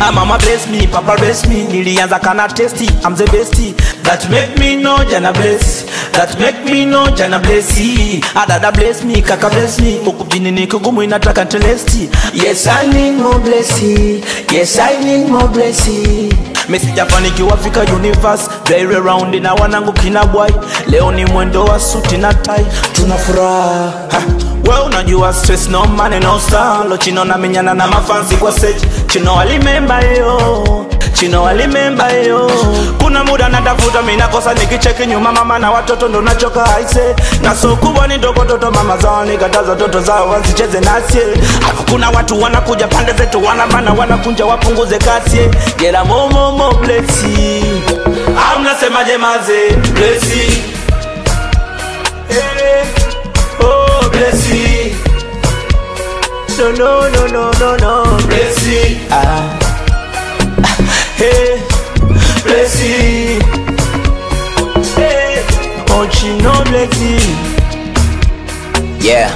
Ah, mama bless me, papa bless me. Nilianza kana testi, I'm the bestie. That make me know jana bless. That make me know jana bless. Ah, dada bless me, kaka bless me. Huku mjini ni kugumu inataka telesti. Yes, I need more blessing. Yes, I need more blessing. Mi sijafanikiwa fika universe very round na wanangu kina boy leo ni mwendo wa suti na tai tuna furaha Ha, we unajua stress no money no star lo chino na menyana na mafansi kwa stage chino walimemba yo chino walimemba yo kuna muda natafuta mi nakosa nikicheki nyuma mama na watoto ndo nachoka aise na so kubwa ni ndogo toto mama zao nikataza toto zao wasicheze nasie alafu kuna watu wanakuja pande zetu wanabana wanakunja wapunguze kasi gera momomo blesi au mnasemaje maze blesi Eh, oh blesi no no no no no no blesi ah hey blesi hey oh chino blesi Yeah.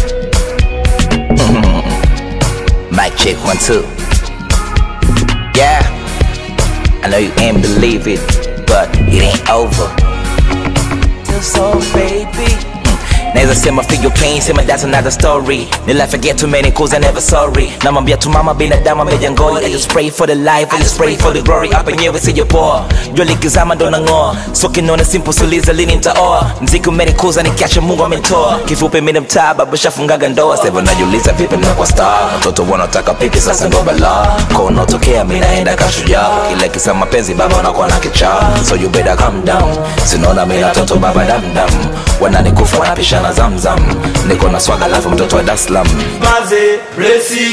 Mic check one two. Yeah. I know you ain't believe it, but it ain't over. so baby Naweza sema feel your pain, sema that's another story. Nil I forget too many cause I never sorry. Namwambia tu mama binadamu amejangoi. I just pray for the life, I just pray for the glory. Hapa nyewe sijapoa, jua likizama ndo nang'oa. So kinaona simple suliza lini nitaoa. Mziki umenikuza nikiacha Mungu amenitoa. Kifupi mimi ni mtaa baba shafungaga ndoa. Sasa najiuliza vipi ninakuwa star. Watoto wanataka pipi sasa ndo balaa. Kono tokea mimi naenda kashujaa. Kila kisa mapenzi baba wanakuwa na kichaa. So you better calm down. Sinaona mimi na toto baba dam dam. Wananikufa wanapishana zamzam. Niko na swaga alafu mtoto wa Dar es Salaam. maze blesi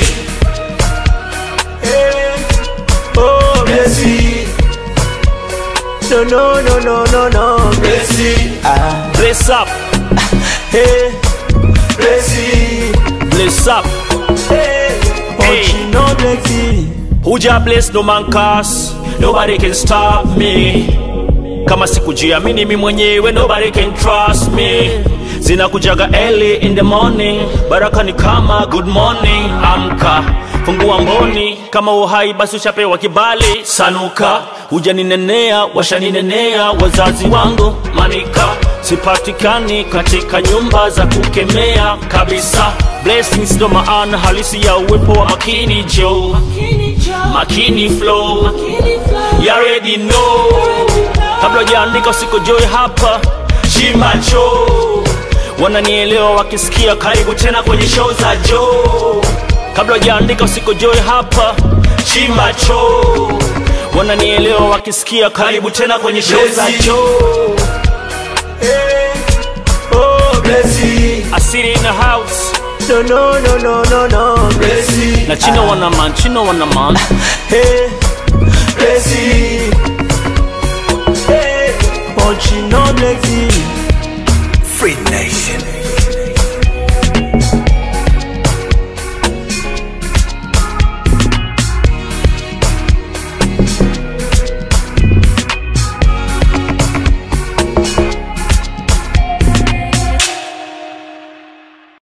hey oh blesi no no no no no no blesi ah Bless up, hey blesi bless up. hey oh Hey. chino blesi Who just bless no man curse. Nobody can stop me. Kama sikujiamini mi mwenyewe nobody can trust me. Zinakujaga early in the morning, baraka ni kama good morning. Amka, fungua mboni, kama uhai basi ushapewa kibali. Sanuka, hujaninenea, washaninenea wazazi wangu. Manika, sipatikani katika nyumba za kukemea kabisa. Blessings ndo maana halisi ya uwepo wa makini Joe. Makini flow, you already know. Kabla hujaandika usikojoe hapa, chimacho wananielewa wakisikia, karibu tena kwenye show za Joe. Kabla hujaandika usikojoe hapa, chimacho wananielewa wakisikia, karibu tena kwenye show za Blessing. Joe. hey oh blesi I sit in the house no no no no no no blesi na chino wana man, chino wana man. hey blesi hey oh chino blesi Free Nation.